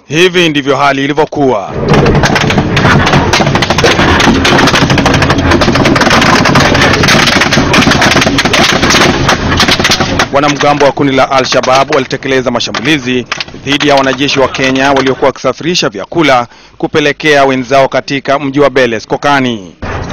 Hivi ndivyo hali ilivyokuwa. Wanamgambo wa kundi la Al-Shabaab walitekeleza mashambulizi dhidi ya wanajeshi wa Kenya waliokuwa wakisafirisha vyakula kupelekea wenzao katika mji wa Beles Kokani.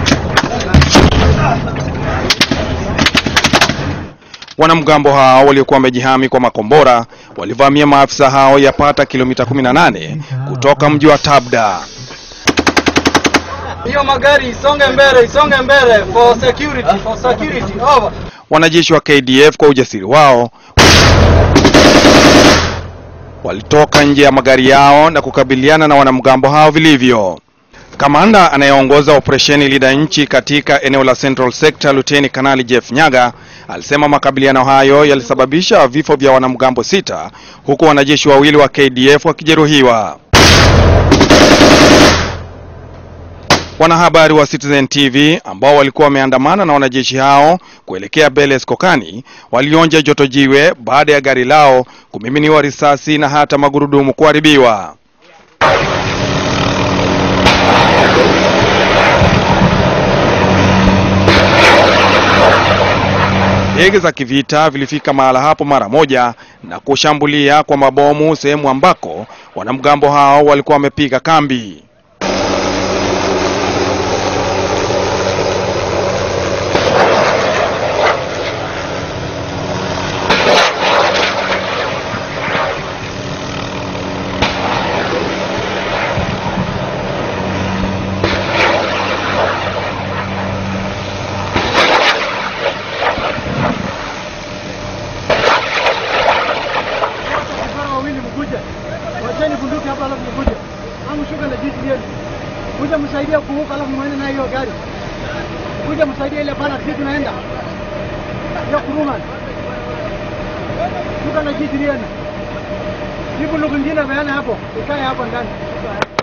Wanamgambo hao waliokuwa wamejihami kwa makombora walivamia maafisa hao yapata kilomita 18 kutoka mji wa Tabda. Hiyo magari isonge mbele, isonge mbele for security, for security. Over. Wanajeshi wa KDF kwa ujasiri wao walitoka nje ya magari yao na kukabiliana na wanamgambo hao vilivyo. Kamanda anayeongoza operesheni Linda Nchi katika eneo la Central Sector, Luteni Kanali Jeff Nyaga alisema makabiliano hayo yalisababisha vifo vya wanamgambo sita huku wanajeshi wawili wa KDF wakijeruhiwa. Wanahabari wa Citizen TV ambao walikuwa wameandamana na wanajeshi hao kuelekea Beles Kokani walionja joto jiwe baada ya gari lao kumiminiwa risasi na hata magurudumu kuharibiwa. Ndege za kivita vilifika mahala hapo mara moja na kushambulia kwa mabomu sehemu ambako wanamgambo hao walikuwa wamepiga kambi. wawili mkuje. Wacheni bunduki hapa alafu mkuje. Ama shuka na jitu yenu. Kuja msaidia kuvuka alafu mwende na hiyo gari. Kuja msaidia ile bana sisi tunaenda. Ya kuruma. Shuka na jitu yenu. Jibu lugha nyingine bayana hapo. Ikae hapo ndani.